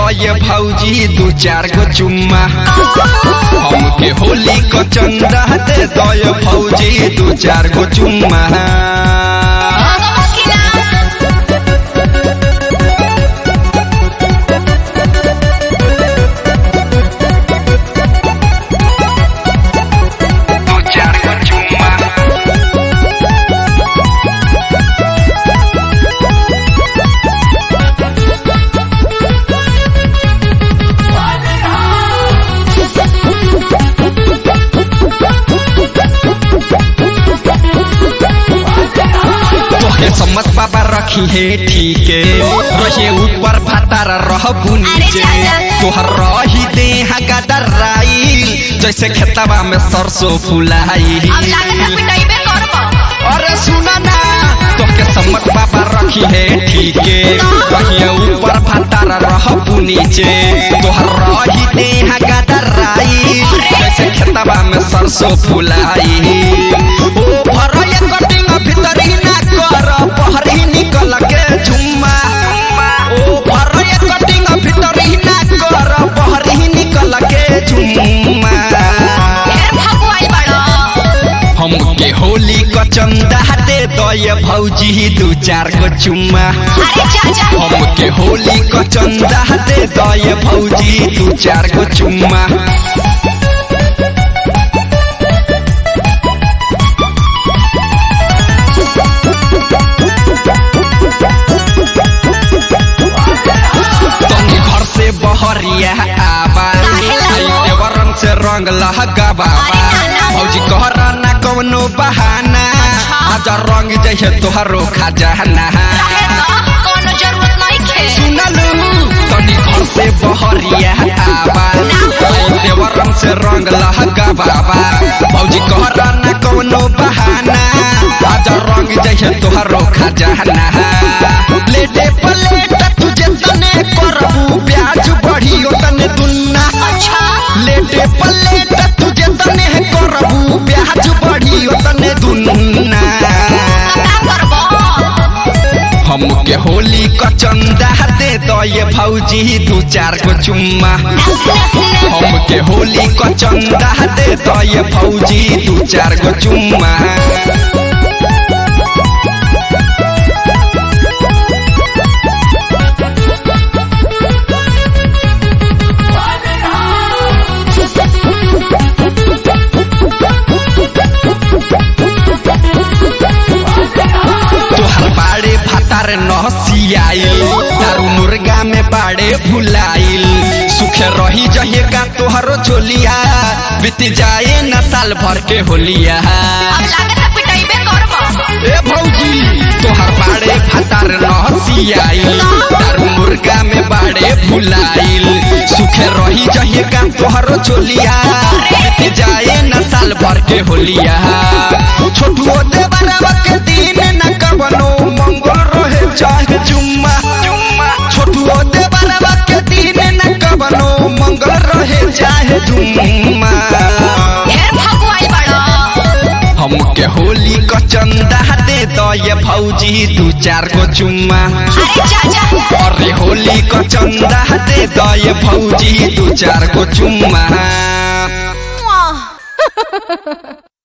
दये भौजी दू चार गो चुम्मा हमके होली को चंदा दे दये भौजी दू चार गो चुम्मा दू चार गो चुम्मा तोहे सम्मत बाबा रखी है ठीके रहे ऊपर भातार रहबू नीचे तोहर रही देह गदराई जैसे खेतवा में सरसों फुलाई अरे सुना ना तोहके सम्मत बाबा रखी है ठीके रहे ऊपर भातार रहबू नीचे तोहर रही देह गदराई जैसे खेतवा में सरसों फुलाई ओ भरया कटिंग भीतर ही ना कर बहरी निकल के झुम्मा ओ भरया कटिंग भीतर ही ना कर बहरी निकल के झुम्मा हमके होली क चंदा दे दये भौजी दू चार गो चुम्मा हमके होली क चंदा दे दये भौजी दू चार गो चुम्मा तनी घर से बहरिया आबा आई देवरन से रंग लहका बाबा भौजी कहरा ना कवनो बहाना आज रंग जैसे तोहरो खजाना सुनलू तनी घर से बहरिया आबा आई देवरन से रंग लहका बाबा भौजी कहरा ना कवनो बहाना आज रंग जैसे तोहरो खजाना लेटे पलेट तुझे तने करबू प्याज बढ़ी तने दुन्ना लेटे पलेट तुझे तने करबू प्याज बढ़ी तने दुन्ना हमके होली क चंदा दे दये भौजी दू चार गो चुम्मा हमके होली क चंदा दे दये भौजी दू चार गो चुम्मा तोहर बाड़े भातार नहसियाइल दारू मुर्गा में बाड़े भुलाइल सुखे रही जहे का तोहरो चोलिया बीत जाए न साल भर के होलिया ए भौजी तोहर बाड़े भातार नहसियाइल दारू मुर्गा में बाड़े भुलाइल सुखे रही जहे का तोहरो चोलिया बीत जाए न साल भर के होलिया छोटुओ देवरवा के दिन न कवनो मंगल रहे चाहे जुम्मा छोटुओ देवरवा के दिन न कवनो मंगल रहे चाहे जुम्मा हमके होली क चंदा दे दये भौजी दू चार गो चुम्मा अरे होली क चंदा दे दये भौजी दू चार गो चुम्मा